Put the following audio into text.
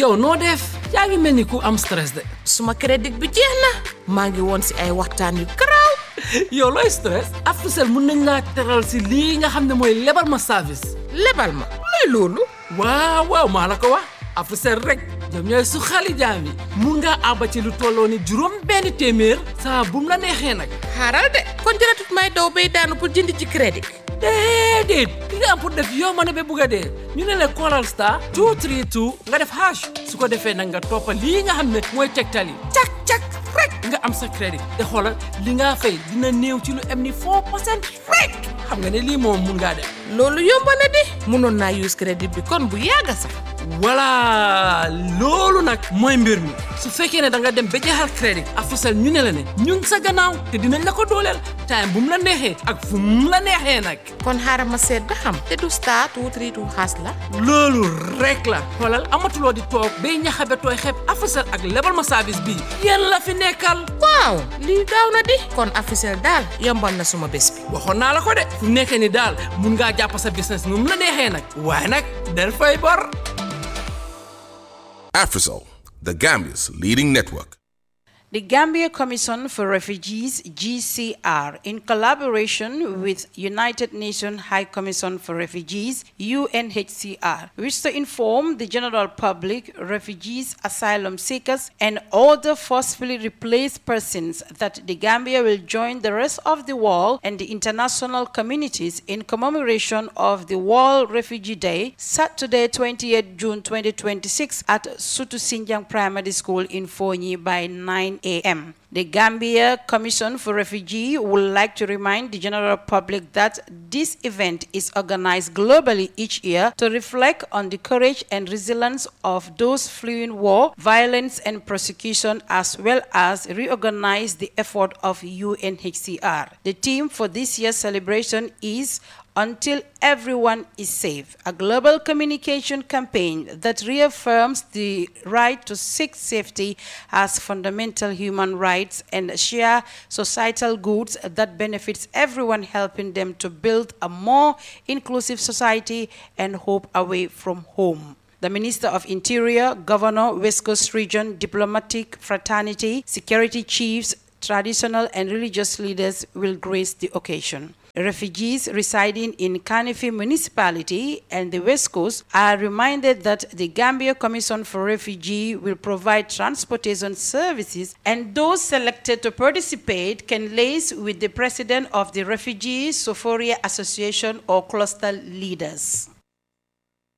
yow noo def yaa ngi mel ni ku am stress de suma crédit bi jeex na maa ngi woon si ay waxtaan yu garaaw yow looy stress Africell mun nañ laa teral si lii nga xam ne mooy lebal ma service lebal ma luy loolu waaw waaw maa la ko wax Africell rek ñoom ñooy su xali jaam yi mun ngaa àbba ci lu tolloo ni juróom benn téeméer saa bu mu la neexee nag xaaral de kon jëratut may daw bay daanu pour jënd ci crédit déedéet li nga am pour def yow ma ne ba bugg a dee ñu ne la Coral Star 232 nga def hash su ko defee nag nga toppa lii nga xam ne mooy tegtal yi cak cak rek nga am sa crédit te xoolal li nga fay dina néew ci lu am ni 4 percent rek xam nga ne lii moom mun ngaa def loolu yomb na di mënoon naa use crédit bi kon bu yàgga sax voilà loolu nag mooy mbir mi su fekkee ne da nga dem ba jeexal crédit Africell ñu ne la ne ñu ngi sa gannaaw te dinañ la ko dooleel time bu mu la neexee ak fu mu la neexee nag kon xaaral ma seet ba xam te du star two three two xaas la loolu rek la xoolal amatuloo di toog bay ñaxabe tooy xeeb Africell ak lebal ma service bii yéen la fi nekkal waaw lii gaaw na di kon Africell daal yombal na suma bés bi waxoon naa la ko de fu nekkee ni daal mun ngaa jàpp sa business nu mu la neexee nag waaye nag del fay bor Afrisol, the Gambia's leading network. The Gambia Commission for Refugees GCR in collaboration with United Nations High Commission for Refugees UNHCR wish to inform the general public, refugees, asylum seekers and other forcefully replaced persons that the Gambia will join the rest of the world and the international communities in commemoration of the World Refugee Day Saturday 28 June 2026 at Sutu Sinjang Primary School in Fonyi by 9 a.m. The Gambia Commission for Refugee would like to remind the general public that this event is organized globally each year to reflect on the courage and resilience of those fleeing war, violence, and persecution, as well as reorganize the effort of UNHCR. The theme for this year's celebration is until everyone is safe, a global communication campaign that reaffirms the right to seek safety as fundamental human rights and share societal goods that benefits everyone helping them to build a more inclusive society and hope away from home. The Minister of Interior, Governor, West Coast Region, diplomatic fraternity, security chiefs, traditional and religious leaders will grace the occasion. Refugees residing in Kanifi municipality and the West Coast are reminded that the Gambia Commission for Refugee will provide transportation services and those selected to participate can liaise with the president of the Refugee Sophoria Association or cluster leaders.